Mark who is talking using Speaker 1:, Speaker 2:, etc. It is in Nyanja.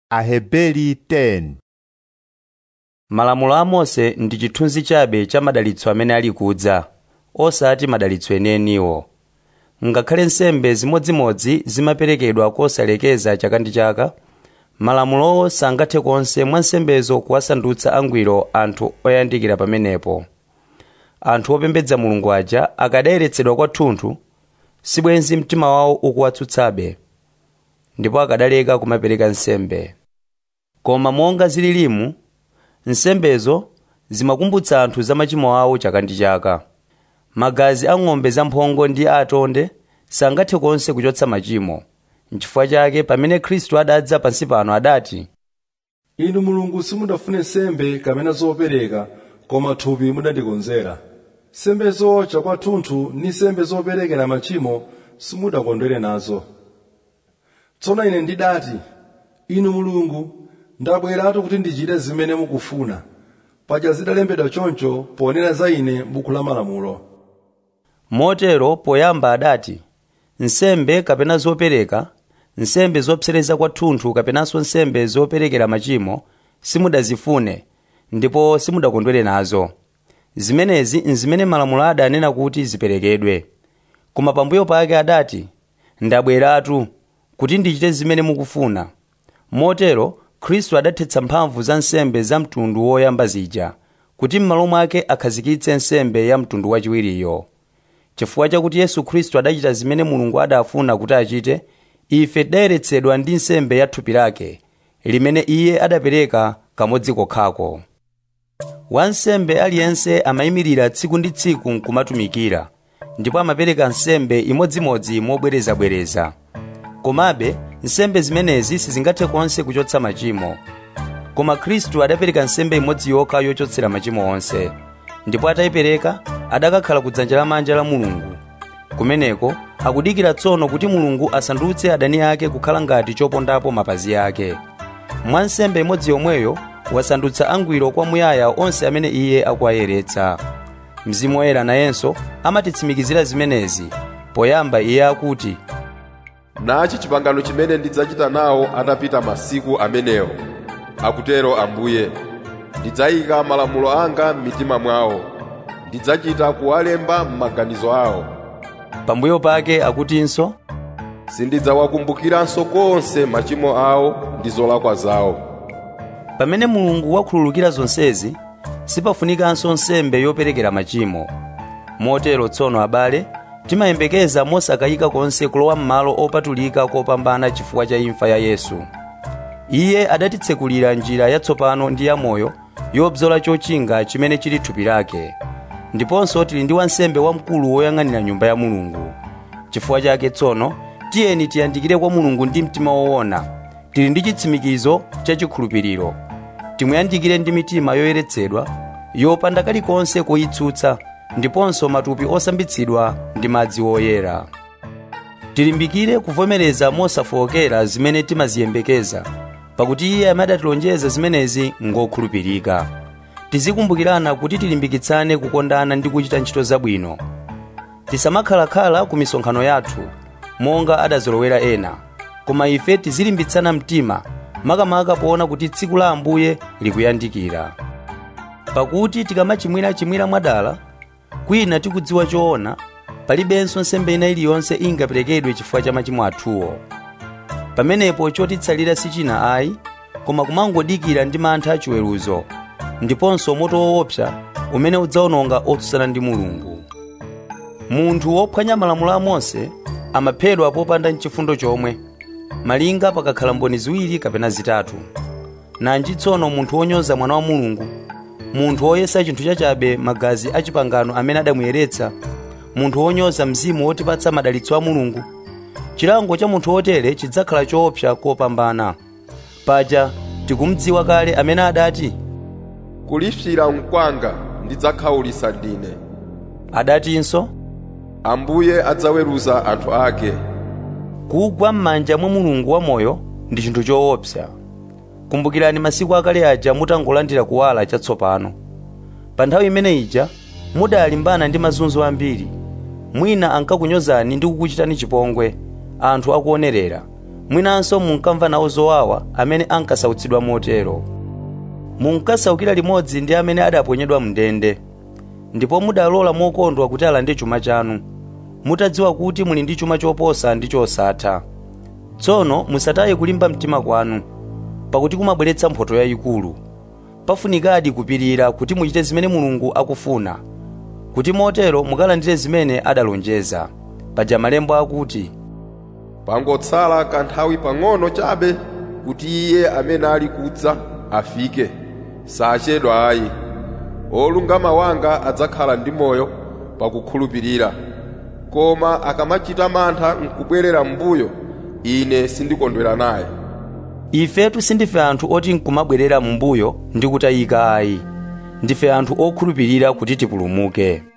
Speaker 1: Aheberi 10
Speaker 2: malamulo a mose ndi chithunzi chabe cha madalitso amene ali kudza osati madalitso enieniwo ngakhale nsembe zimodzimodzi zimaperekedwa kosalekeza chaka ndi chaka malamulowo sangathe konse mwa nsembezo kuwasandutsa angwiro anthu oyandikira pamenepo anthu opembedza mulungu aja akadayeretsedwa kwathunthu sibwenzi mtima wawo ukuwatsutsabe ndipo akadaleka kumapereka nsembe koma monga zililimu nsembezo zimakumbutsa anthu za machimo awo chaka ndi chaka magazi a ng'ombe zamphongo ndi atonde sangathe konse kuchotsa machimo nchifukwa chake pamene khristu adadza pansi pano adati
Speaker 3: inu mulungu simudafune nsembe kapena zopereka koma thupi mudandikonzera nsembezo chakwathunthu ndi nsembe zoperekera machimo simudakondwere nazo tsono ine ndidati inu mulungu ndabweratu kuti ndichite zimene mukufuna paja zidalembedwa choncho ponena za ine m'buku la malamulo
Speaker 2: motero poyamba adati nsembe kapena zopereka nsembe zopsereza kwathunthu kapenanso nsembe zoperekera machimo simudazifune ndipo simudakondwere nazo zimenezi nzimene malamulo adanena kuti ziperekedwe koma pambuyo pake adati ndabweratu kuti ndichite zimene mukufuna motero khristu adathetsa mphamvu za nsembe za mtundu woyamba zija kuti m'malo mwake akhazikitse nsembe ya mtundu wachiwiriyo chifukwa chakuti yesu khristu adachita zimene mulungu adafuna kuti achite ife tidayeretsedwa ndi nsembe ya thupi lake limene iye adapereka kamodzi kokhako wansembe aliyense amayimirira tsiku ndi tsiku nkumatumikira ndipo amapereka nsembe imodzimodzi mobwerezabwereza komabe nsembe zimenezi sizingathe konse kuchotsa machimo koma khristu adapereka nsembe imodzi yokha yochotsera machimo onse ndipo atayipereka adakakhala ku dzanja lamanja la mulungu kumeneko akudikira tsono kuti mulungu asandutse adani ake kukhala ngati chopondapo mapazi ake mwa nsembe imodzi yomweyo wasandutsa angwiro kwamuyaya onse amene iye akuwayeretsa mzimu woyera nayenso amatitsimikizira zimenezi poyamba iye akuti
Speaker 4: nachi chipangano chimene ndidzachita nawo atapita masiku amenewo akutero ambuye ndidzayika malamulo anga m'mitima mwawo ndidzachita kuwalemba m'maganizo awo
Speaker 2: pambuyo pake akutinso
Speaker 4: sindidzawakumbukiranso konse machimo awo ndi zolakwa zawo
Speaker 2: pamene mulungu wakhululukira zonsezi sipafunikanso nsembe yoperekera machimo motero tsono abale timayembekeza mosakayika konse kulowa m'malo opatulika kopambana chifukwa cha imfa ya yesu iye adatitsekulira njira yatsopano ndi yamoyo yobzola chochinga chimene chili thupi lake ndiponso tili ndi wansembe wamkulu woyang'anira nyumba ya mulungu chifukwa chake tsono tiyeni tiyandikire kwa mulungu ndi mtima woona tili ndi chitsimikizo cha chikhulupiriro timuyandikire ndi mitima yoyeretsedwa yopanda kalikonse koyitsutsa ndiponso matupi osambitsidwa ndi madzi woyera tilimbikire kuvomereza mosafowokera zimene timaziyembekeza pakuti iye amadatilonjeza zimenezi ngokhulupirika tizikumbukirana kuti tilimbikitsane kukondana ndi kuchita ntchito zabwino tisamakhalakhala ku misonkhano yathu monga adazolowera ena koma ife tizilimbitsana mtima makamaka poona kuti tsiku la ambuye likuyandikira pakuti tikamachimwirachimwira mwadala kwina tikudziwa choona palibenso nsembe ina iliyonse ingaperekedwe chifukwa cha machimo athuwo pamenepo chotitsalira sichina ayi koma kumangodikira ndi mantha achiweruzo ndiponso moto woopsa umene udzawononga otsutsana ndi mulungu munthu wophwanya malamulo a mose amaphedwa popanda mchifundo chomwe malinga pakakhala mboni ziwiri kapena zitatu nanji tsono munthu wonyoza mwana wa mulungu munthu woyesa chinthu chachabe magazi a chipangano amene adamuyeretsa munthu wonyoza mzimu wotipatsa madalitso a mulungu chilango cha munthu wotere chidzakhala choopsa kopambana paja tikumudziwa kale amene adati
Speaker 4: kulipsira nkwanga ndidzakhawulitsa ndine
Speaker 2: adatinso
Speaker 4: ambuye adzaweruza anthu ake
Speaker 2: kugwa m'manja mwa mulungu wamoyo ndi chinthu choopsa kumbukirani masiku akale aja mutangolandira kuwala chatsopano pa nthawi imene ija mudalimbana ndi mazunzo ambiri mwina ankakunyozani ndi kukuchitani chipongwe anthu akuonerera mwinanso munkamva nawo zowawa amene ankasautsidwa motero munkasaukira limodzi ndi amene adaponyedwa mndende ndipo mudalola mokondwa kuti alande chuma chanu mutadziwa kuti muli ndi chuma choposa ndi chosatha tsono musataye kulimba mtima kwanu pakuti kumabweretsa mphotho yayikulu pafunikadi kupirira kuti muchite zimene mulungu akufuna kuti motero mukalandire zimene adalonjeza paja malembo akuti
Speaker 4: pangotsala kanthawi pang'ono chabe kuti iye amene ali kudza afike sachedwa ayi olungama wanga adzakhala ndi moyo pakukhulupirira koma akamachita mantha nkubwerera m'mbuyo ine sindikondwera naye
Speaker 2: ifetu sindife anthu oti nkumabwerera m'mbuyo ndi kutayika ayi ndife anthu okhulupirira kuti tipulumuke